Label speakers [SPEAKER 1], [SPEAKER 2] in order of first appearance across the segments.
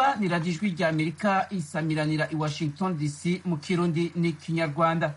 [SPEAKER 1] mwumva ni radiyo ijwi rya amerika isamiranira i washington dc mu kirundi n'ikinyarwanda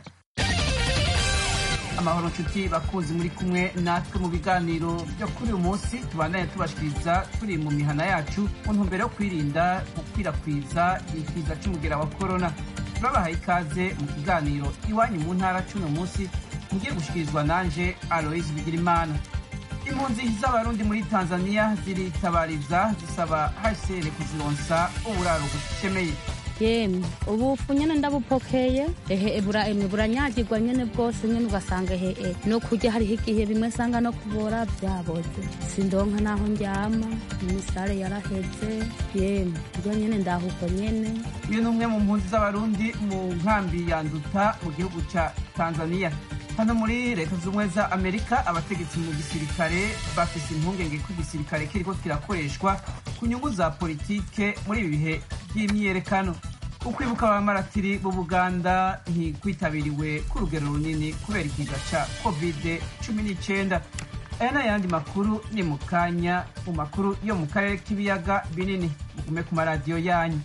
[SPEAKER 1] amahoro nshuti bakunzi muri kumwe natwe mu biganiro byo kuri uyu munsi tubandanye tubashikiriza turi mu mihana yacu mu ntumbero yo kwirinda gukwirakwiza ikiza c'umugera wa korona turabahaye ikaze mu kiganiro iwanyu mu ntara c'uno munsi mugiye gushikirizwa nanje aloise bigirimana impunzi z'abarundi muri tanzania ziritabariza zisaba hcr kuzironsa uburaro bushemeye
[SPEAKER 2] yemwe ubufu nyene ndabupokeye ehe emwe buranyagirwa nyene bwose nyene ugasanga ehe no kurya hariho igihe bimwe nsanga no kubora vyaboze sindonka naho ndyama imisare yaraheze yemwe kurya nyene ndahubwo nyene
[SPEAKER 1] uyu ni umwe mu mpunzi z'abarundi mu nkambi ya nduta mu gihugu ca tanzania hano muri leta z'ubumwe za amerika abategetsi mu gisirikare bafise impungenge ko igisirikare kiriko kirakoreshwa ku nyungu za politike muri ibi bihe by'imyiyerekano ukwibuka abamaratiri b'ubuganda ntikwitabiriwe ku rugero runini kubera ikiza ca covid cumi n'icenda aya n'ayandi makuru ni mu kanya mu makuru yo mu karere k'ibiyaga binini mugume ku maradiyo yanyu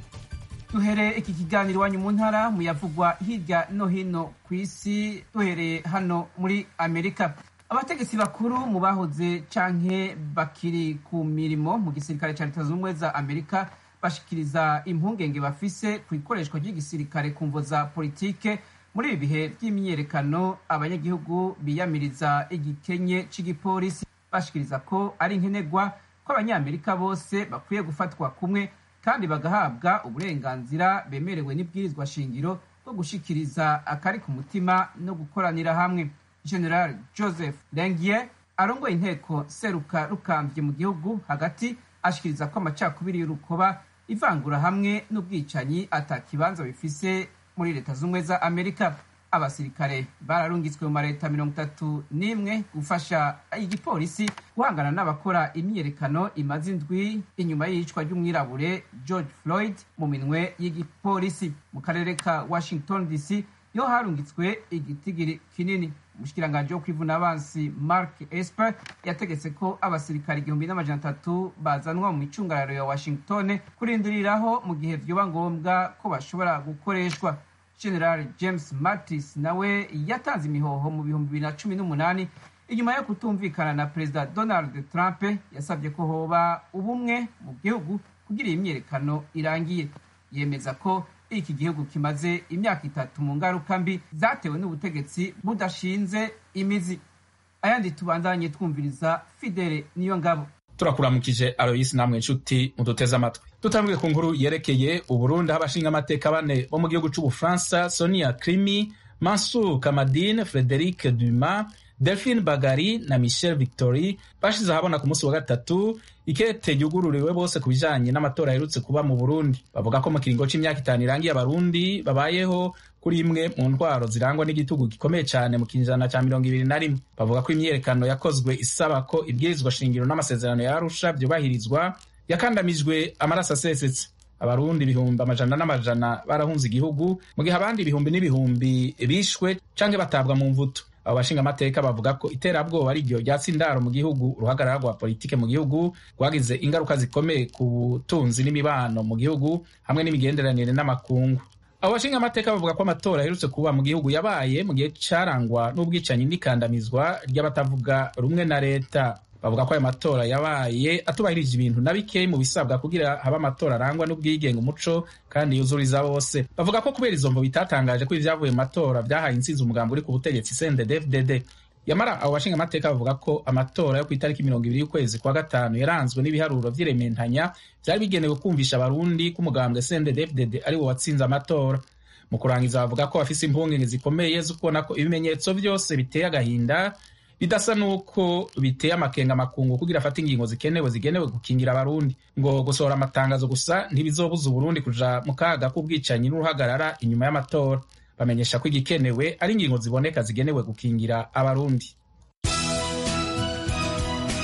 [SPEAKER 1] duhereye iki kiganiro iwanyu mu ntara muyavugwa hirya no hino ku isi duhereye hano muri amerika abategetsi bakuru mu bahoze canke bakiri ku mirimo mu gisirikare ca leta z'ubumwe za amerika bashikiriza impungenge bafise ku ikoreshwa ry'igisirikare ku mvo za politike muri ibi bihe by'imyiyerekano abanyagihugu biyamiriza igikenye c'igipolisi bashikiriza ko ari nkenerwa ko abanyamerika bose bakwiye gufatwa kumwe kandi bagahabwa uburenganzira bemerewe n'ibwirizwa shingiro bwo gushikiriza akari ku mutima no gukoranira hamwe general joseph lengier arongoye inteko seruka rukambye mu gihugu hagati ashikiriza ko amacakubiri y'urukoba ivangura hamwe n'ubwicanyi atakibanza bifise muri leta z'ubumwe za amerika abasirikare bararungitswe mu mareta mirongo itatu n'imwe gufasha igipolisi guhangana n'abakora imyiyerekano imaze indwi inyuma y'iyicwa ry'umwirabure george floyd mu minwe y'igipolisi mu karere ka washington dc niho harungitswe igitigiri kinini umushikiranganji wo kwivuna abansi mark esper yategetse ko abasirikare igihumbi n'amajana atatu bazanwa mu micungararo ya washington kurindiriraho mu gihe vyoba ngombwa ko bashobora gukoreshwa general james mattis nawe yatanze imihoho mu bihumbi bibiri na cumi n'umunani inyuma yo kutumvikana na perezida donald trump yasabye ko hoba ubumwe mu gihugu kugira iyi myiyerekano irangiye yemeza ko iki gihugu kimaze imyaka itatu mu ngaruka mbi zatewe n'ubutegetsi budashinze imizi ayandi tubandanye twumviriza fidele niyo ngabo
[SPEAKER 3] turakuramukije aloyisi namwe nshuti muduteze amatwi dutambwiye ku nkuru yerekeye uburundi aho abashinga amateka bane bo mu gihugu c'ubufaransa sonia crimi mansur kamadine frederic duma delphine bagari na michel victory bashize ahabona ku munsi wa gatatu ikete ryugururiwe bose ku bijanye n'amatora aherutse kuba mu burundi bavuga ko mu kiringo c'imyaka itanu irangiye abarundi babayeho kuri imwe mu ntwaro zirangwa n'igitugu gikomeye cyane mu kinjana ca mirongo ibiri na rimwe bavuga ko imyiyerekano yakozwe isaba ko ibwirizwa shingiro n'amasezerano ya arusha vyubahirizwa yakandamijwe amaraso asesetse abarundi ibihumbi amajana n'amajana barahunze igihugu mu gihe abandi ibihumbi n'ibihumbi bishwe canke batabwa mu mvuto abo bashinga amateka bavuga ko iterabwoba ari ryo ryatsi indaro mu gihugu uruhagarara rwa politike mu gihugu rwagize ingaruka zikomeye ku butunzi n'imibano mu gihugu hamwe n'imigenderanire n'amakungu abo bashinga amateka bavuga ko amatora aherutse kuba mu gihugu yabaye mu gihe carangwa n'ubwicanyi n'ikandamizwa ry'abatavuga rumwe na leta bavuga ko ayo matora yabaye atubahirije ibintu na bikeyi mu bisabwa kugira habe amatora arangwa n'ubwigenge umuco kandi yuzuriza bose bavuga ko kubera izo mvo bitatangaje ko ivyavuye mu matora vyahaye intsinzi umugambi uri ku butegetsi cndd-fdd yamara abo bashinga amateka bavuga ko amatora yo ku itariki mirongo ibiri y'ukwezi kwa gatanu yaranzwe n'ibiharuro vy'irementanya vyari bigenewe kumvisha abarundi ko umugambwe cndd-fdd ari wo watsinze amatora mu kurangiza bavuga ko bafise impungenge zikomeye zo kubona ko ibimenyetso vyose biteye agahinda bidasa nuko biteye amakenga makungu kugira afate ingingo zikenewe zigenewe gukingira abarundi ngo gusohora amatangazo gusa ntibizobuza uburundi kuja mu kaga k'ubwicanyi n'uruhagarara inyuma y'amatora bamenyesha ko igikenewe ari ingingo ziboneka zigenewe gukingira abarundi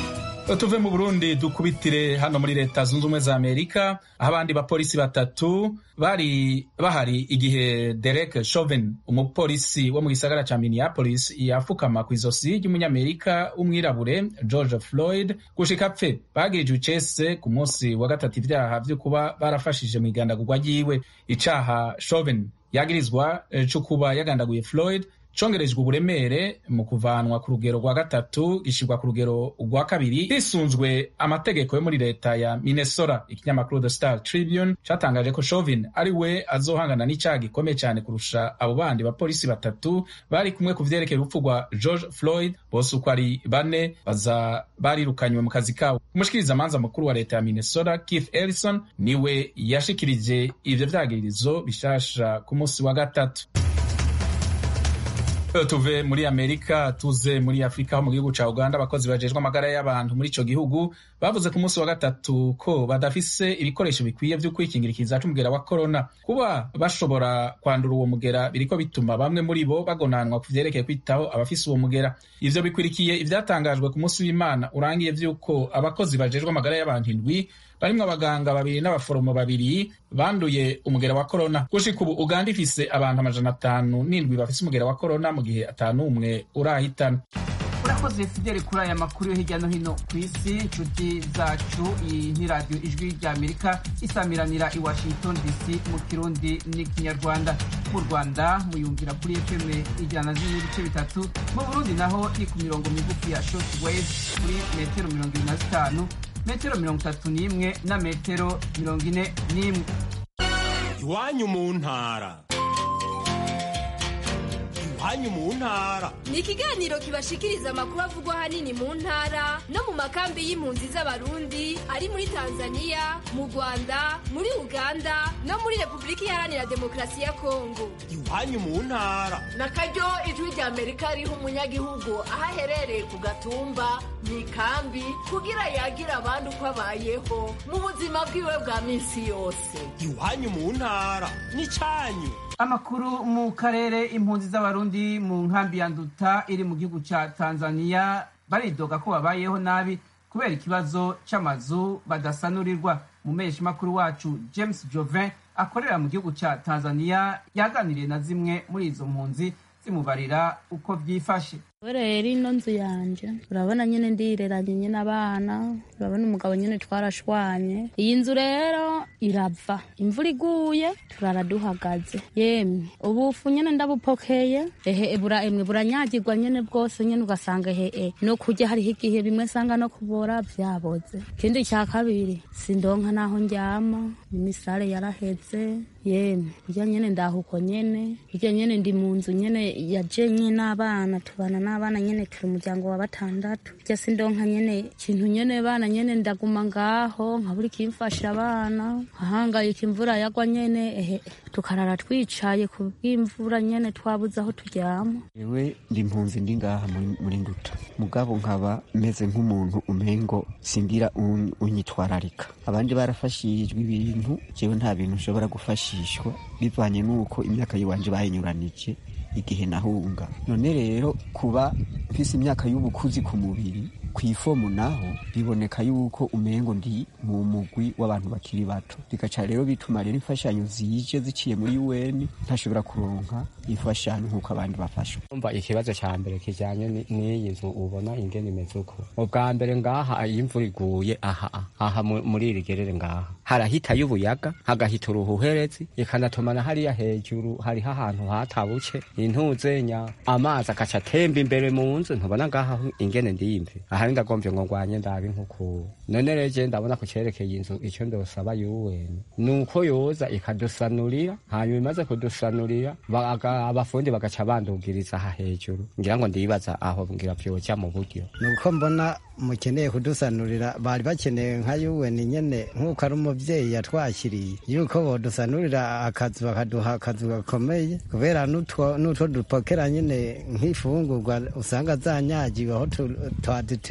[SPEAKER 3] tuve mu burundi dukubitire hano muri leta zunze ubumwe za amerika aho abandi bapolisi batatu bari bahari igihe derek chauvin umupolisi wo mu gisagara ca minneapolis yafukama ku izosi ry'umunyamerika w'umwirabure george floyd gushika apfe bagirijwe icese ku munsi wa gatatu ivyaha vyo kuba barafashije mu igandagurwa ryiwe icaha chauvin yagirizwa co kuba yagandaguye floyd congerejwe uburemere mu kuvanwa ku rugero rwa gatatu gishirwa ku rugero rwa kabiri hisunzwe amategeko yo muri leta ya minnesota ikinyamakuru the star tribune catangaje ko chauvin ari we azohangana n'icaha gikomeye cyane kurusha abo bandi bapolisi batatu bari kumwe ku vyerekeye urupfu rwa george floyd bose uko ari bane baza barirukanywe mu kazi kabo umushikirizamanza mukuru wa leta ya minnesota keith ellison niwe yashikirije ivyo vyagirizo bishasha ku munsi wa gatatu tuve muri amerika tuze muri afurika ho mu gihugu ca uganda abakozi bajejwe amagara y'abantu muri ico gihugu bavuze ku munsi wa gatatu ko badafise ibikoresho bikwiye vyo kwikingira ikiza c'umugera wa korona kuba bashobora kwandura uwo mugera biriko bituma bamwe muri bo bagonanwa ku vyerekeye kwitaho abafise uwo mugera ivyo bikwirikiye ivyatangajwe ku munsi w'imana urangiye vy'uko abakozi bajejwe amagara y'abantu indwi barimwo abaganga babiri n'abaforomo babiri banduye umugera wa korona gushika ubu uganda ifise abantu amajana atanu n'indwi bafise umugera wa korona mu gihe atanu umwe urahitana
[SPEAKER 1] urakoze fideli kuri aya makuru yo hirya no hino ku isi inshuti zacu iyi ni radiyo ijwi rya amerika isamiranira i washington dc mu kirundi n'ikinyarwanda mu rwanda muyumvira kuri fm ijana na zimwe n'ibice bitatu mu burundi naho ni ku mirongo migufi ya short wave kuri metero mirongo ibiri na zitanu metero mirongo itatu n'imwe na metero mirongo ine n'imwe
[SPEAKER 4] iwanyu mu ntara iwanyu mu ntara
[SPEAKER 5] ni ikiganiro kibashikiriza amakuru avugwa ahanini mu ntara no mu makambi y'impunzi z'abarundi ari muri tanzania mu rwanda muri uganda no muri repubulika iharanira demokarasi ya kongo
[SPEAKER 4] iwanyu mu ntara
[SPEAKER 6] na karyo ijwi rya amerika riha umunyagihugu aho aherereye ku gatumba mu ikambi kugira yagira abandi uko abayeho mu buzima bwiwe bwa minsi yose
[SPEAKER 4] iwanyu mu ntara n'icyanyu
[SPEAKER 1] amakuru mu karere impunzi z'abarundi mu nkambi ya nduta iri mu gihugu ca tanzania baridoga ko babayeho nabi kubera ikibazo c'amazu badasanurirwa makuru wacu james jovin akorera mu gihugu ca tanzania yaganiriye na zimwe muri izo mpunzi zimubarira uko vyifashe
[SPEAKER 2] rero ino nzu yanje urabona nyine ndireranye nyine abana urabona umugabo nyine twarashwanye iyi nzu rero irava imvura iguye turara duhagaze yemwe ubufu nyine ndabupokeye ehe ebura emwe buranyagirwa nyine bwose nyine ugasanga ehe no kurya hariho igihe bimwe sanga no kubora vyaboze ikindi cya kabiri sindonka naho njyama imisare yaraheze yemwe irya nyine ndahuko nyine irya nyine ndi mu nzu nyine yaje nyine abana tubana n'abana nyene turi umuryango wa batandatu rya sindonka nyene ikintu nyene bana nyene ndaguma ngaho nkabura ikimfasha abana nkahangayika imvura yagwa nyene ehe tukarara twicaye ku bw'imvura nyene twabuze aho turyama
[SPEAKER 7] ewe ndi impunzi ndi ngaha muri- muri nduta mugabo nkaba meze nk'umuntu umengo singira un- unyitwararika abandi barafashijwe ibintu jewe nta bintu nshobora gufashishwa bivanye n'uko imyaka yiwanje bayinyuranije igihe nahunga none rero kuba mfise imyaka y'ubukuzi ku mubiri ku ifomu naho biboneka yuko umengo ndi mu mugwi w'abantu bakiri bato bigaca rero bituma rero imfashanyo zije ziciye muri UN ntashobora kuronka imfashanyo nk'uko abandi bafashwa
[SPEAKER 8] umva ikibazo cya mbere kijyanye ni- n'iyi nzu ubona ingene imeze uko ubwa mbere ngaha iyo imvura iguye aha aha mu- muri iri gerere ngaha harahitayo ubuyaga hagahita uruhuherezi ikanatumana hariya hejuru hariho ahantu hatabuke intuzenya amazi agaca atemba imbere mu nzu ntubona ngaha aho ingene ndiyimve aha ndagombye ngo ngwanye ndabe nk'uku none rero je ndabona ku cerekeye inzu icyo ndosaba yuweni ni uko yoza ikadusanurira hanyuma imaze kudusanurira baga- abafundi bagaca bandugiriza aha hejuru ngira ngo ndibaza aho ngira vyoja mu buryo
[SPEAKER 9] nuko mbona mukeneye kudusanurira bari bakeneye nka yuweni nyene nk'uko ari umuvyeyi yatwakiriye yuko bodusanurira akazu bakaduha akazu gakomeye kubera n'utwo n'utwo dupokera nyene nk'ifungurwa usanga zanyagiwe aho tu- twadute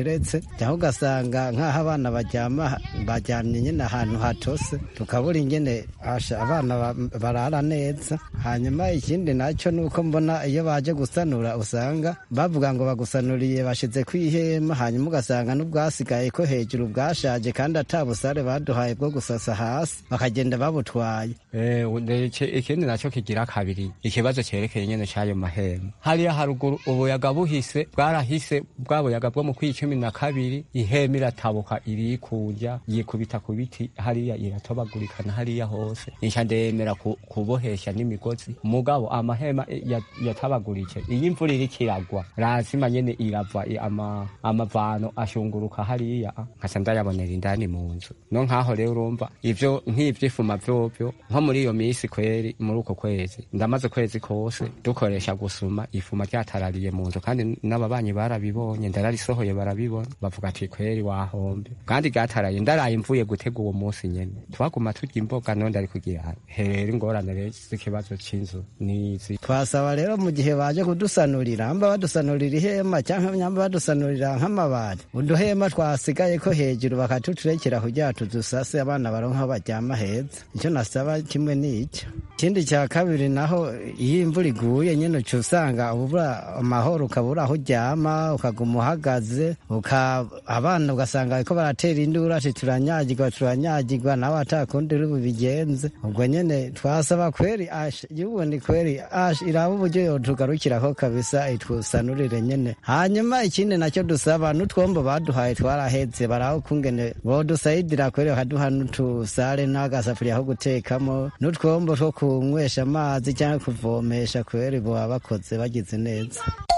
[SPEAKER 9] hateretse cyangwa ugasanga nk'aho abana baryama baryamye nyine ahantu hatose tukabura ingene asha abana ba- barara neza hanyuma ikindi nacyo ni uko mbona iyo baje gusanura usanga bavuga ngo bagusanuriye bashize ku ihema hanyuma ugasanga n'ubwasigaye ko hejuru bwashaje kandi ata busare baduhaye bwo gusasa hasi bakagenda babutwaye
[SPEAKER 8] Eh, ude- iki- ikindi nacyo kigira kabiri ikibazo cyerekeye nyene c'ayo mahema hariya haruguru ubuyaga buhise bwarahise bwa buyaga bwo mu kwi cumi na kabiri ihema iratabuka irikuja yikubita ku biti hariya iratobagurikana hariya hose nisha ndemera ku- kubohesha n'imigozi mugabo amahema ya- yatabagurike iyo imvura iriko iragwa lazima nyene irava i- ama- amavano ashunguruka hariya nkaca ndayabonera indani mu nzu no nkaho rero urumva ivyo nk'ivyifuma vyovyo nko muri iyo misi kweri muri uko kwezi ndamaze kwezi kose dukoresha gusuma ifuma ryatarariye mu nzu kandi n'ababanyi barabibonye ndararisohoye barabibona bavuga ati kweri wahombe kandi ryataraye ndaraye mvuye gutega uwo munsi nyene twaguma turya imboga none ndari kugira herera ingorane rero z'ikibazo c'inzu nizi
[SPEAKER 9] twasaba rero mu gihe baje kudusanurira amba badusanurira ihema cyangwa nyamba badusanurira nk'amabati uduhema twasigaye ko hejuru bakatuturekera kugira tudusase abana baronka aho baryama heza icyo nasaba kimwe ni icyo ikindi cya kabiri naho iyo imvura iguye nyine uca usanga ubura amahoro ukabura aho uryama ukaguma uhagaze uka abana ugasanga bariko baratera induru ati turanyagirwa turanyagirwa nawe atakundi uri bubigenze ubwo nyene twasaba kweri ash yubundi kweri ash iraba uburyo yotugarukirako kabisa itwusanurire nyene hanyuma ikindi nacyo dusaba n'utwombo baduhaye twaraheze baraho kungene bodusayidira kweri bakaduha n'utusare n'agasafuriya ko gutekamo n'utwombo two kunywesha amazi cyangwa kuvomesha kweri boba bakoze bagize neza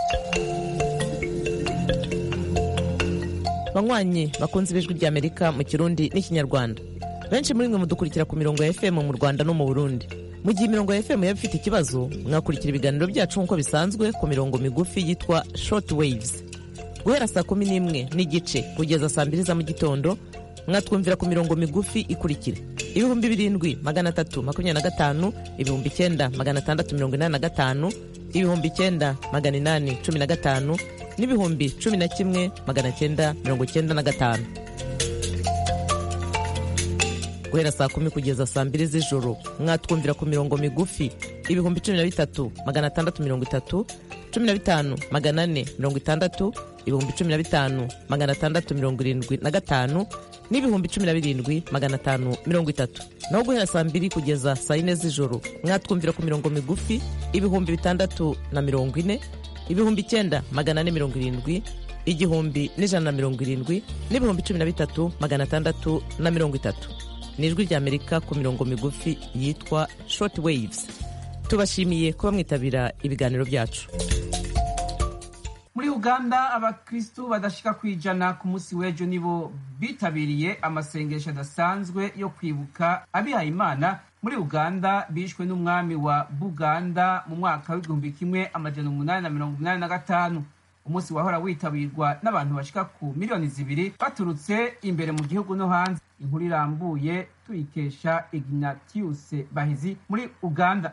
[SPEAKER 10] banywanyi bakunze ibijwi ry'amerika mu kirundi n'ikinyarwanda benshi muri mwe mudukurikira ku mirongo ya fm mu rwanda no mu burundi mu gihe imirongo ya fm yaba ifite ikibazo mwakurikira ibiganiro byacu nk'uko bisanzwe ku mirongo migufi yitwa short waves guhera saa kumi n'imwe n'igice kugeza saa mbiri za mu gitondo mwatwumvira ku mirongo migufi ikurikira ibihumbi birindwi magana atatu makumyabiri na gatanu ibihumbi icyenda magana atandatu mirongo inani na gatanu ibihumbi icyenda magana inani cumi na gatanu n'ibihumbi cumi na kimwe magana cyenda mirongo cyenda na gatanu guhera saa kumi kugeza saa mbiri z'ijoro mwatwumvira ku mirongo migufi ibihumbi cumi na bitatu magana atandatu mirongo itatu cumi na bitanu magana ane mirongo itandatu ibihumbi cumi na bitanu magana atandatu mirongo irindwi na gatanu n'ibihumbi cumi na birindwi magana atanu mirongo itatu naho guhera saa mbiri kugeza saa yine z'ijoro mwatwumvira ku mirongo migufi ibihumbi bitandatu na mirongo ine ibihumbi icyenda magana ane mirongo irindwi igihumbi n'ijana na mirongo irindwi n'ibihumbi cumi na bitatu magana atandatu na mirongo itatu ni ijwi ry'amerika ku mirongo migufi yitwa short waves tubashimiye kuba mwitabira ibiganiro byacu
[SPEAKER 1] muri uganda abakristu badashika ku ijana ku munsi w'ejo nibo bitabiriye amasengesho adasanzwe yo kwibuka abihaye imana muri uganda bishwe n'umwami wa buganda mu mwaka w'igihumbi kimwe amajana umunani na mirongo inani na gatanu umunsi wahora witabirwa n'abantu bashika ku miliyoni zibiri baturutse imbere mu gihugu no hanze inkuru irambuye tuyikesha ignatius bahizi muri uganda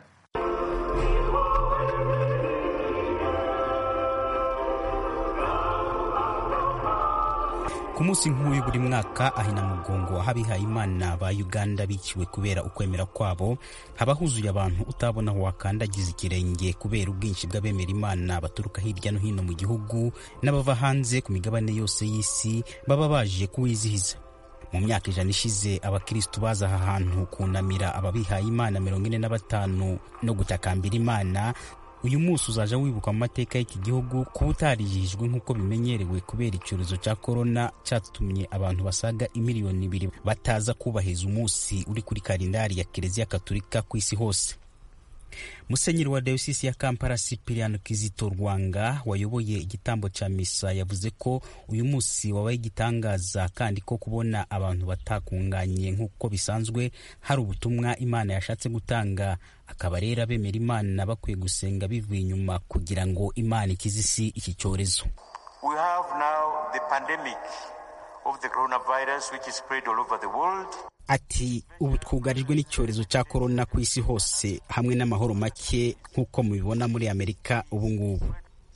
[SPEAKER 11] ku munsi nk'uyu buri mwaka ahina mugongo aho abihaye imana ba uganda biciwe kubera ukwemera kwabo haba huzuye abantu utabona aho wakandagiza ikirenge kubera ubwinshi bw'abemera imana baturuka hirya no hino mu gihugu n'abava hanze ku migabane yose y'isi baba baje kuwizihiza mu myaka ijana ishize abakristu baza aha hantu kunamira ababihaye imana mirongo ine na batanu no gutakambira imana uyu munsi uzaja wibuka mu mateka y'iki gihugu kuba utarijijwe nk'uko bimenyerewe kubera icyorezo cya korona cyatumye abantu basaga imiliyoni ibiri bataza kubahiriza umunsi uri kuri kalendari ya kiliziya katolika ku isi hose musenyeri wa dayosisi ya kampala sipiriano kizito rwanga wayoboye igitambo cya misa yavuze ko uyu munsi wabaye igitangaza kandi ko kubona abantu batakunganye nk'uko bisanzwe hari ubutumwa imana yashatse gutanga akaba rero abemera imana bakwiye gusenga bivuye inyuma kugira ngo imana ikize isi iki cyorezo
[SPEAKER 12] We have now the pandemic of the coronavirus which is spread all over the world.
[SPEAKER 11] ati ubu twugarijwe n'icyorezo cya korona ku isi hose hamwe n'amahoro make nk'uko mubibona muri amerika ubu ngubu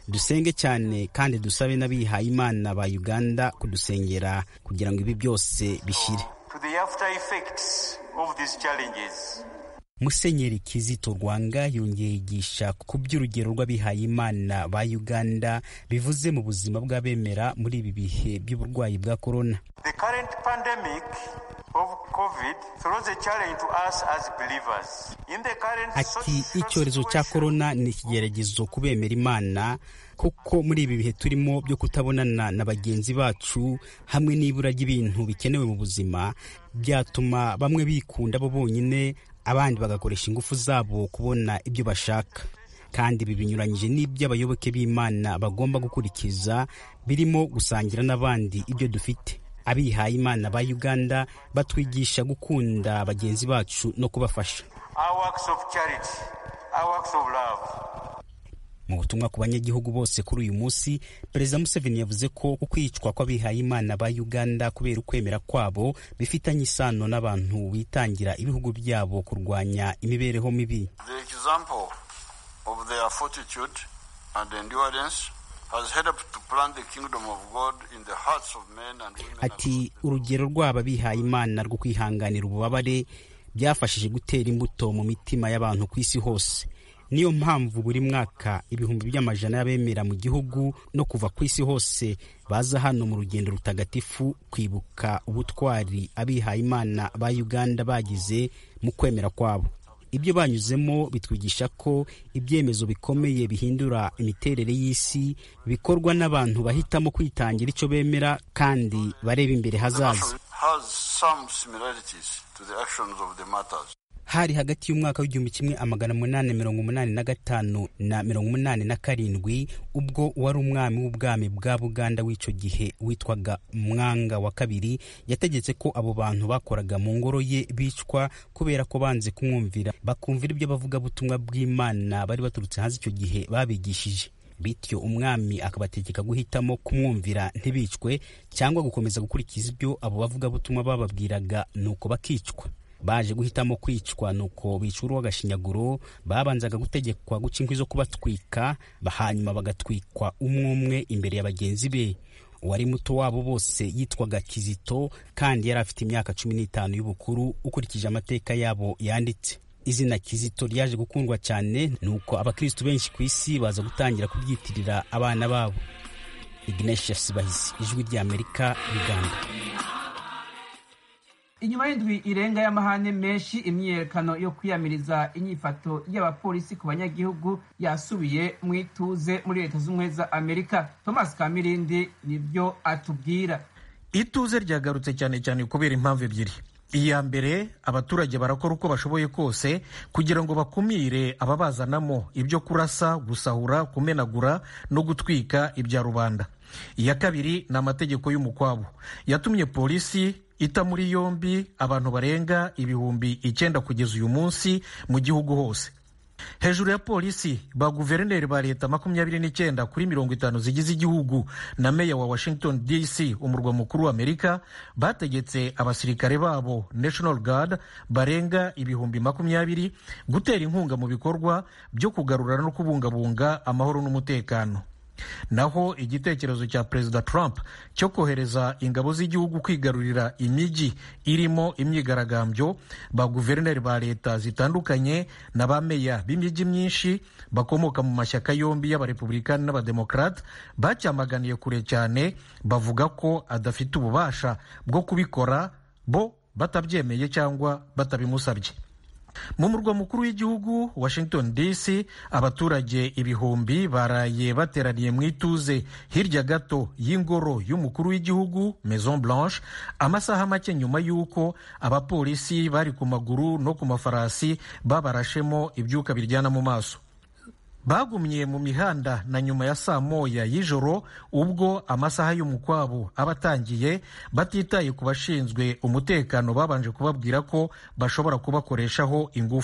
[SPEAKER 11] dusenge cyane kandi dusabe n'abihaye imana ba uganda kudusengera kugira ngo ibi byose bishire
[SPEAKER 12] to the after effects of these challenges.
[SPEAKER 11] musenyeri kizito rwanga yongeye yigisha ku by'urugero rw'abihaye imana ba uganda bivuze mu buzima bw'abemera muri ibi bihe by'uburwayi bwa korona
[SPEAKER 12] The current pandemic of COVID throws a challenge to us as believers. In the current
[SPEAKER 11] ati icyorezo cya korona ni ikigeragezo ku bemera imana kuko muri ibi bihe turimo byo kutabonana na bagenzi bacu hamwe n'ibura ry'ibintu bikenewe mu buzima byatuma bamwe bikunda bo bonyine abandi bagakoresha ingufu zabo kubona ibyo bashaka kandi ibi binyuranyije n'ibyo abayoboke b'imana bagomba gukurikiza birimo gusangira n'abandi ibyo dufite abihaye imana ba uganda batwigisha gukunda bagenzi bacu no kubafasha
[SPEAKER 12] our works of charity, our works of love.
[SPEAKER 11] mu butumwa ku banyagihugu bose kuri uyu munsi perezida museveni yavuze ko ukwicwa kw'abihaye imana ba uganda kubera ukwemera kwabo bifitanye isano n'abantu bitangira ibihugu byabo kurwanya imibereho mibi
[SPEAKER 13] The example of their fortitude and endurance has helped to plant the kingdom of God in the hearts of men and women.
[SPEAKER 11] ati urugero rw'aba bihaye imana rwo kwihanganira ububabare byafashije gutera imbuto mu mitima y'abantu ku isi hose niyo mpamvu buri mwaka ibihumbi by'amajana y'abemera mu gihugu no kuva ku isi hose baza hano mu rugendo rutagatifu kwibuka ubutwari abihaye imana ba uganda bagize mu kwemera kwabo ibyo banyuzemo bitwigisha ko ibyemezo bikomeye bihindura imiterere y'isi bikorwa n'abantu bahitamo kwitangira icyo bemera kandi bareba imbere
[SPEAKER 13] The
[SPEAKER 11] hazaza
[SPEAKER 13] nation has some similarities to the actions of the martyrs.
[SPEAKER 11] hari hagati y'umwaka w'igihumbi kimwe amagana munani mirongo umunani na gatanu na mirongo umunani na karindwi ubwo wari umwami w'ubwami bwa buganda w'icyo gihe witwaga mwanga wa kabiri yategetse ko abo bantu bakoraga mu ngoro ye bicwa kubera ko banze kumwumvira bakumvira ibyo abavugabutumwa bw'imana bari baturutse hanze icyo gihe babigishije bityo umwami akabategeka guhitamo kumwumvira ntibicwe cyangwa gukomeza gukurikiza ibyo abo bavugabutumwa bababwiraga nuko bakicwa baje guhitamo kwicwa nuko bica urw'agashinyaguro babanzaga gutegekwa guca inkwi zo kubatwika hanyuma bagatwikwa umwe umwe imbere ya bagenzi be uwari muto wabo bose yitwaga kizito kandi yari afite imyaka cumi n'itanu y'ubukuru ukurikije amateka yabo yanditse izina kizito ryaje gukundwa cyane nuko abakristu benshi ku isi baza gutangira kubyitirira abana babo ignatius bahisi ijwi ry'amerika uganda
[SPEAKER 1] inyuma y'indwi irenga y'amahane menshi imyiyerekano yo kwiyamiriza inyifato y'abapolisi ku banyagihugu yasubiye mu ituze muri leta z'ubumwe za amerika thomas kamirindi nibyo atubwira
[SPEAKER 14] ituze ryagarutse cyane cyane kubera impamvu ebyiri iya mbere abaturage barakora uko bashoboye kose kugira ngo bakumire ababazanamo ibyo kurasa gusahura kumenagura no gutwika ibya rubanda iya kabiri ni amategeko y'umukwabo yatumye polisi ita muri yombi abantu barenga ibihumbi icyenda kugeza uyu munsi mu gihugu hose hejuru ya polisi ba guverineri ba leta makumyabiri n'icyenda kuri mirongo itanu zigize igihugu na meya wa washington dc umurwa mukuru wa amerika bategetse abasirikare babo national guard barenga ibihumbi makumyabiri gutera inkunga mu bikorwa byo kugarura no kubungabunga amahoro n'umutekano naho igitekerezo cya perezida trump cyo kohereza ingabo z'igihugu kwigarurira imijyi irimo imyigaragambyo ba guverineri ba leta zitandukanye na ba meya b'imijyi myinshi bakomoka mu mashyaka yombi y'abarepublikani n'abademokarate bacyamaganiye kure cyane bavuga ko adafite ububasha bwo kubikora bo batabyemeye cyangwa batabimusabye mu murwa mukuru w'igihugu washington dc abaturage ibihumbi baraye bateraniye mu ituze hirya gato y'ingoro y'umukuru w'igihugu maison blanche amasaha make nyuma y'uko abapolisi bari ku maguru no ku mafarasi babarashemo ibyuka biryana mu maso bagumye mu mihanda na nyuma ya saa moya y'ijoro ubwo amasaha y'umukwabo aba atangiye batitaye ku bashinzwe umutekano babanje kubabwira ko bashobora kubakoreshaho ingufu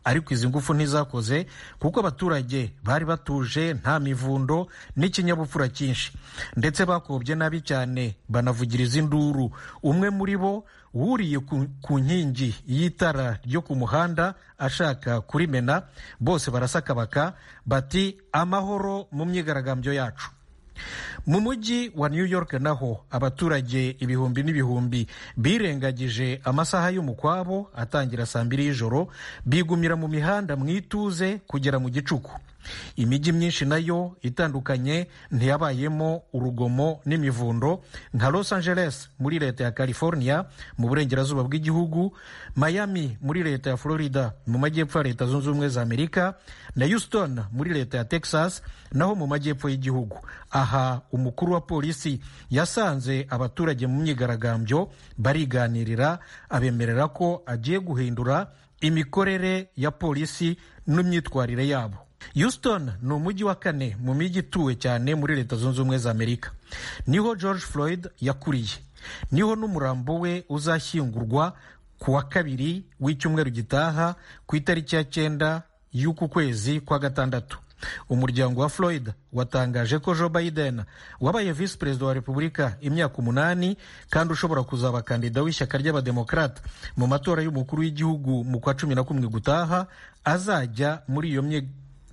[SPEAKER 14] ariko izi ngufu ntizakoze kuko abaturage bari batuje nta mivundo n'ikinyabupfura cyinshi ndetse bakobye nabi cyane banavugiriza induru umwe muri bo wuriye ku nkingi y'itara ryo ku muhanda ashaka kurimena bose barasakabaka bati amahoro mu myigaragambyo yacu mu mujyi wa new york naho abaturage ibihumbi n'ibihumbi birengagije amasaha y'umukwabo atangira saa mbiri y'ijoro bigumira mu mihanda mu ituze kugera mu gicuku imijyi myinshi nayo itandukanye ntiyabayemo urugomo n'imivundo nka los angeles muri leta ya california mu burengerazuba bw'igihugu miami muri leta ya florida mu majyepfo ya leta zunze ubumwe za amerika na houston muri leta ya texas naho mu majyepfo y'igihugu aha umukuru wa polisi yasanze abaturage mu myigaragambyo bariganirira abemerera ko agiye guhindura imikorere ya polisi n'imyitwarire yabo houston ni umujyi wa kane mu mijyi ituwe cyane muri leta zunze ubumwe za amerika niho george floyd yakuriye niho n'umurambo we uzashyingurwa ku wa kabiri w'icyumweru gitaha ku itariki ya cyenda y'uku kwezi kwa gatandatu umuryango wa floyd watangaje ko joe biden wabaye visi perezida wa repubulika imyaka umunani kandi ushobora kuzaba kandida w'ishyaka ry'abademokarata mu matora y'umukuru w'igihugu mu kwa cumi na kumwe gutaha azajya muri iyo mye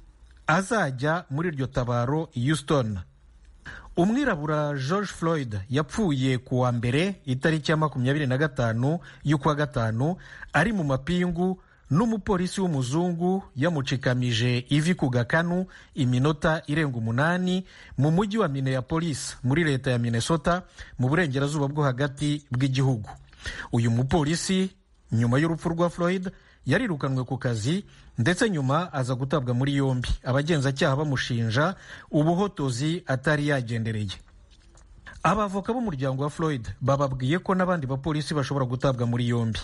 [SPEAKER 14] azajya muri iryo tabaro houston umwirabura george floyd yapfuye ku wa mbere itariki ya makumyabiri na gatanu y'ukwa gatanu ari mu mapingu n'umupolisi w'umuzungu yamucikamije ivi ku gakanu iminota irenga umunani mu mujyi wa minneapolis muri leta ya minnesota mu burengerazuba bwo hagati bw'igihugu uyu mupolisi nyuma y'urupfu rwa floyd yarirukanwe ku kazi ndetse nyuma aza gutabwa muri yombi abagenzacyaha bamushinja ubuhotozi atari yagendereye abavoka b'umuryango wa floyd bababwiye ko n'abandi bapolisi bashobora gutabwa muri yombi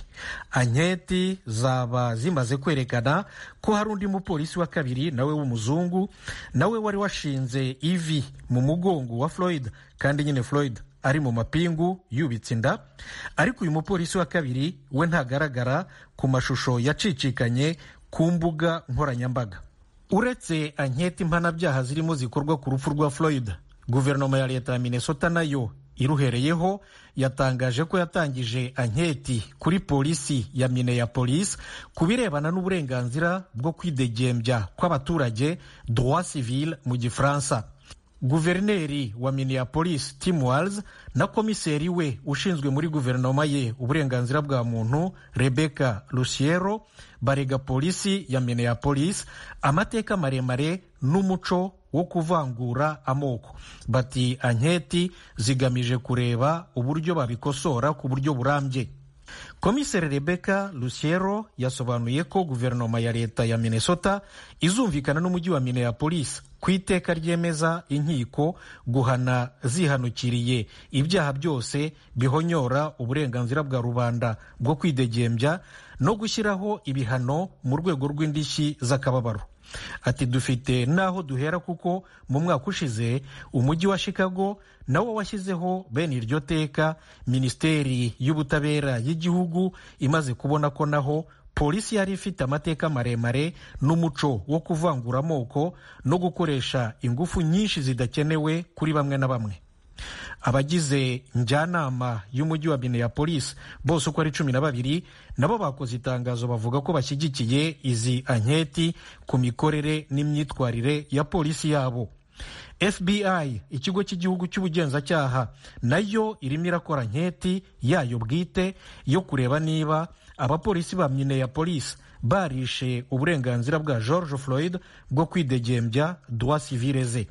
[SPEAKER 14] anketi zaba zimaze kwerekana ko hari undi mupolisi wa kabiri nawe w'umuzungu nawe wari washinze ivi mu mugongo wa floyd kandi nyine floyd ari mu mapingu yubitse inda ariko uyu mupolisi wa kabiri we ntagaragara ku mashusho yacicikanye ku mbuga nkoranyambaga uretse anketi mpanabyaha zirimo zikorwa ku rupfu rwa floyd guverinoma ya leta ya minnesota nayo iruhereyeho yatangaje ko yatangije anketi kuri polisi ya minneapolis ku birebana n'uburenganzira bwo kwidegembya kw'abaturage droit civil mu gifaransa guverineri wa minneapolis tim walls na komiseri we ushinzwe muri guverinoma ye uburenganzira bwa muntu rebecca luciero barega polisi ya minneapolis amateka maremare n'umuco wo kuvangura amoko bati anketi zigamije kureba uburyo babikosora ku buryo burambye komiseri rebecca luciero yasobanuye ko guverinoma ya leta ya minnesota izumvikana n'umujyi wa minneapolis ku iteka ryemeza inkiko guhana zihanukiriye ibyaha byose bihonyora uburenganzira bwa rubanda bwo kwidegembya no gushyiraho ibihano mu rwego rw'indishyi z'akababaro ati dufite n'aho duhera kuko mu mwaka ushize umujyi wa chicago nawo washyizeho bene iryo teka minisiteri y'ubutabera y'igihugu imaze kubona ko naho polisi yari ifite amateka maremare n'umuco wo kuvangura amoko no gukoresha ingufu nyinshi zidakenewe kuri bamwe na bamwe abagize njyanama y'umujyi wa minneapolis bose uko ari cumi na babiri nabo bakoze itangazo bavuga ko bashyigikiye izi anketi ku mikorere n'imyitwarire ya polisi yabo fbi ikigo cy'igihugu cy'ubugenzacyaha nayo irimo irakora anketi yayo bwite yo kureba niba abapolisi ba minneapolis barishe uburenganzira bwa george floyd bwo kwidegembya droit civile ze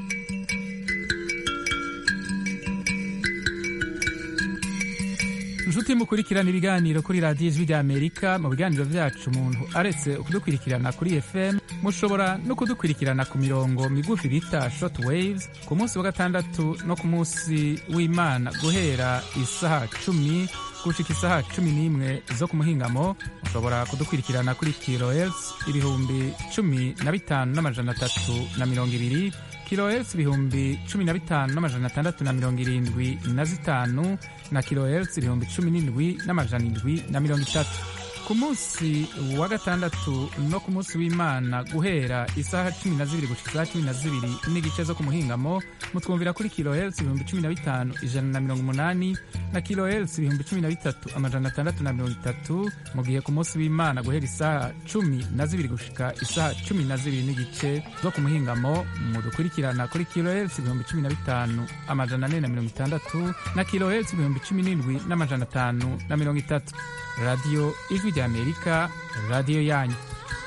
[SPEAKER 15] inshuti mukurikirana ibiganiro kuri radiyo ijwi rya amerika mu biganiro byacu umuntu aretse kudukurikirana kuri fm mushobora no kudukurikirana ku mirongo migufi bita short waves ku munsi wa gatandatu no ku munsi w'imana guhera isaha cumi gushika isaha cumi n'imwe zo ku muhingamo mushobora kudukurikirana kuri kilohertz ibihumbi cumi na bitanu n'amajana atatu na mirongo ibiri kilohertz ibihumbi cumi na bitanu n'amajana atandatu na mirongo irindwi na zitanu na kilohertz ibihumbi cumi n'indwi n'amajana indwi na mirongo itatu ku munsi wa gatandatu no ku munsi w'imana guhera isaha cumi na zibiri gushika isaha cumi na zibiri n'igice zo ku muhingamo mutwumvira kuri kilohertz ibihumbi cumi na bitanu ijana na mirongo umunani na kilohertz ibihumbi cumi na bitatu amajana atandatu na mirongo itatu mu gihe ku munsi w'imana guhera isaha cumi na zibiri gushika isaha cumi na zibiri n'igice zo ku muhingamo mudukurikirana kuri kilohertz ibihumbi cumi na bitanu amajana ane na mirongo itandatu na kilohertz ibihumbi cumi n'indwi n'amajana atanu na mirongo itatu radiyo ijwi ry'amerika radiyo yanyu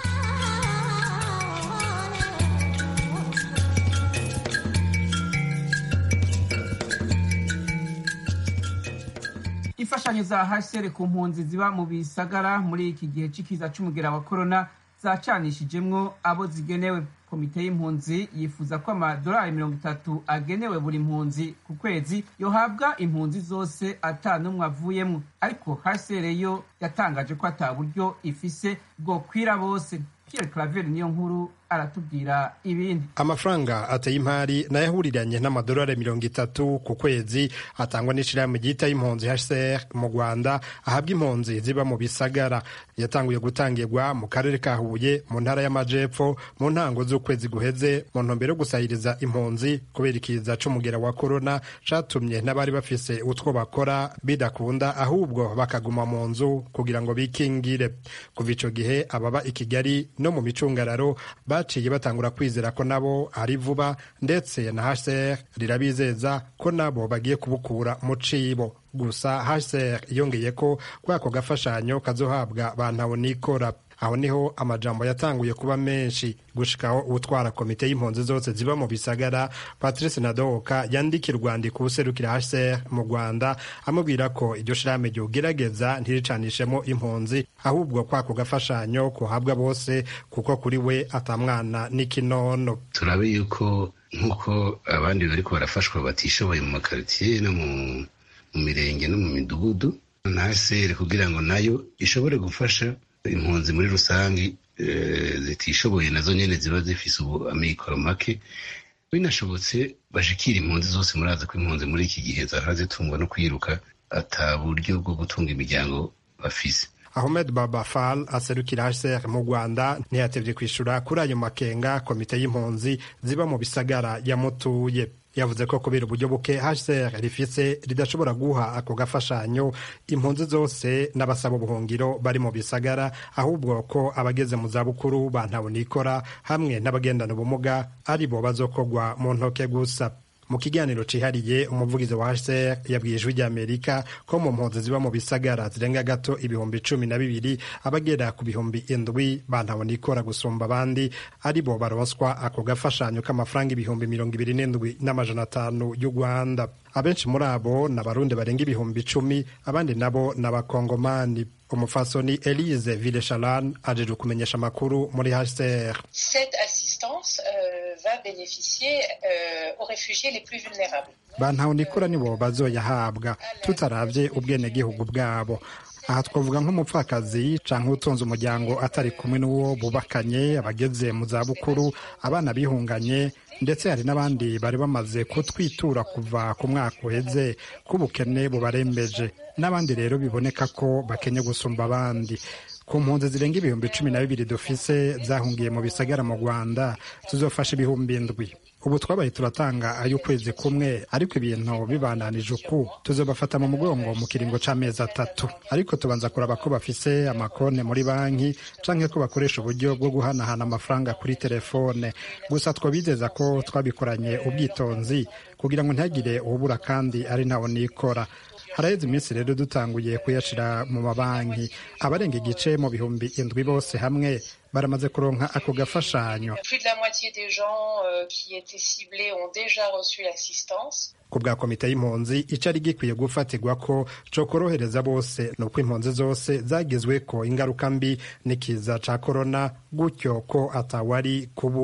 [SPEAKER 1] imfashanyo za hsr ku mpunzi ziba mu bisagara muri iki gihe c'ikiza c'umugera wa korona zacanishijemwo abo zigenewe komite y'impunzi yifuza ko amadolari mirongo itatu agenewe buri mpunzi ku kwezi yohabwa impunzi zose ata n'umwe avuyemwo ariko hsr yo yatangaje ko ata buryo ifise bwokwira bose pierre claver niyo nkuru aratubwira ibindi
[SPEAKER 16] amafaranga ateye impari nayo ahuriranye n'amadolari mirongo itatu ku kwezi atangwa n'ishirahamwe ryita y'impunzi hcr mu rwanda ahabwa impunzi ziba mu bisagara yatanguye gutangirwa mu karere ka huye mu ntara y'amajepfo mu ntango z'ukwezi guheze mu ntumbero yo gusahiriza impunzi kubera ikiza c'umugera wa korona catumye n'abari bafise utwo bakora bidakunda ahubwo bakaguma mu nzu kugira ngo bikingire kuva ico gihe ababa i kigali no mu micungararo baciye batangura kwizera ko nabo ari vuba ndetse na hcr rirabizeza ko nabo bagiye kubukura mu cibo gusa hcr yongeye ko kuri ako gafashanyo kazohabwa bantaho nikora aho niho amajambo yatanguye kuba menshi gushikaho utwara komite y'impunzi zose ziba mu bisagara patrice nadoka yandikira urwandiko userukira hcr mu rwanda amubwira ko iryo shirahamwe ryogerageza ntiricanishemo impunzi ahubwo kwako gafashanyo kuhabwa bose kuko kuri we atamwana n'ikinono
[SPEAKER 17] turabe yuko nk'uko abandi bariko barafashwa batishoboye mu makaritiye no mu mirenge no mu midugudu na hcr kugira ngo nayo ishobore gufasha impunzi muri rusange zitishoboye nazo nyene ziba zifise ubu amikoro make binashobotse bashikira impunzi zose murazi ko impunzi muri iki gihe zahora zitungwa no kwiruka ata buryo bwo gutunga imiryango bafise
[SPEAKER 16] Ahmed Baba Fall aserukira HCR mu Rwanda ntiyatevye kwishura kuri ayo makenga komite y'impunzi ziba mu bisagara yamutuye yavuze ko kubera uburyo buke HCR rifise ridashobora guha ako gafashanyo impunzi zose n'abasaba ubuhungiro bari mu bisagara ahubwo ko abageze mu zabukuru bantabonikora hamwe n'abagendana ubumuga ari bo bazokogwa mu ntoke gusa mu kiganiro cihariye umuvugizi wa HCR yabwiye ijwi ry'Amerika ko mu mpunzi ziba mu bisagara zirenga gato ibihumbi cumi na bibiri abagera ku bihumbi indwi bantabona ikora gusumba abandi ari bo baronswa ako gafashanyo k'amafaranga ibihumbi mirongo ibiri n'indwi n'amajana atanu y'u Rwanda abenshi muri abo ni abarundi barenga ibihumbi icumi abandi nabo ni abakongomani umufasoni elise vileshalan ajeje kumenyesha amakuru muri hcr
[SPEAKER 18] cette assistance euh, va bénéficier euh, aux réfugiés les plus vulnérables
[SPEAKER 16] bantahonikora nibo bazoyahabwa tutaravye ubwenegihugu bwabo aha twavuga nk'umupfakazi canke utunze umuryango atari kumwe n'uwo bubakanye abageze mu zabukuru abana bihunganye ndetse hari n'abandi bari bamaze kutwitura kuva ku mwaka uheze k'ubukene bubarembeje n'abandi rero biboneka ko bakenye gusumba abandi ku mpunzi zirenga ibihumbi cumi na bibiri dufise zahungiye mu bisagara mu rwanda tuzofasha ibihumbi indwi ubu twabaye turatanga ay'ukwezi kumwe ariko ibintu bibananije uku tuzobafata mu mugongo mu kiringo c'amezi atatu ariko tubanza kuraba ko bafise amakonte muri banki canke ko bakoresha uburyo bwo guhanahana amafaranga kuri telefone gusa twabizeza ko twabikoranye ubwitonzi kugira ngo ntihagire uwubura kandi ari ntawo nikora haraheze iminsi rero dutanguye kuyashira mu mabanki abarenga igice mu bihumbi indwi bose hamwe baramaze kuronka ako gafashanyo
[SPEAKER 18] plus de la moitié des gens euh, qui étaient ciblés ont déjà reçu l'assistance
[SPEAKER 16] ku bwa komite y'impunzi icari gikwiye gufatirwa ko co korohereza bose ni uko impunzi zose zagizwe ko ingaruka mbi n'ikiza ca korona gutyo ko atawari kubura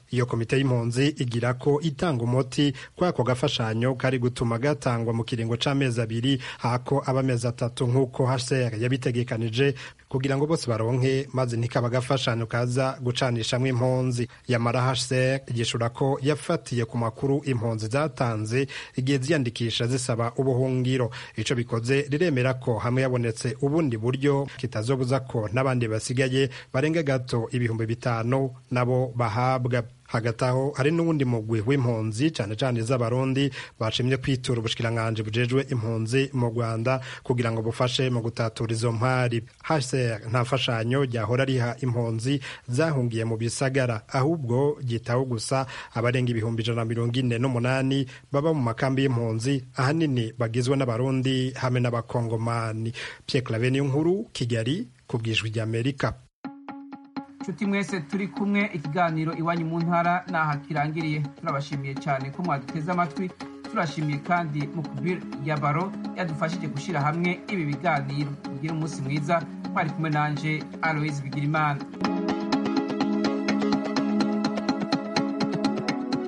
[SPEAKER 16] iyo komite y'impunzi igira ko itanga umuti kuri ako gafashanyo kari gutuma gatangwa mu kiringo c'amezi abiri hako aba amezi atatu nk'uko hcr yabitegekanije kugira ngo bose baronke maze ntikaba agafashanyo kaza gucanishamwo impunzi yamara hcr yishura ko yafatiye ku makuru impunzi zatanze igihe ziyandikisha zisaba ubuhungiro ico bikoze riremera ko hamwe yabonetse ubundi buryo kitazobuza ko n'abandi basigaye barenga gato ibihumbi bitanu nabo bahabwa hagati aho hari n'uwundi mugwi w'impunzi cane cane z'abarundi bashimye kwitura ubushikiranganji bujejwe impunzi mu rwanda kugira ngo bufashe mu gutatura izo mpari hcr nta mfashanyo ryahora riha impunzi zahungiye mu bisagara ahubwo ryitaho gusa abarenga ibihumbi ijana na mirongo ine n'umunani baba mu makambi y'impunzi ahanini bagizwe n'abarundi hamwe n'abakongomani pierre clave niyo nkuru kigali ku bwijwi ry'amerika
[SPEAKER 1] nshuti mwese turi kumwe ikiganiro iwanyu mu ntara naha kirangiriye turabashimiye cyane ko mwaduteze amatwi turashimiye kandi mukubir yabaro yadufashije gushyira hamwe ibi biganiro mugire umunsi mwiza mwari kumwe nanje aloise bigirimana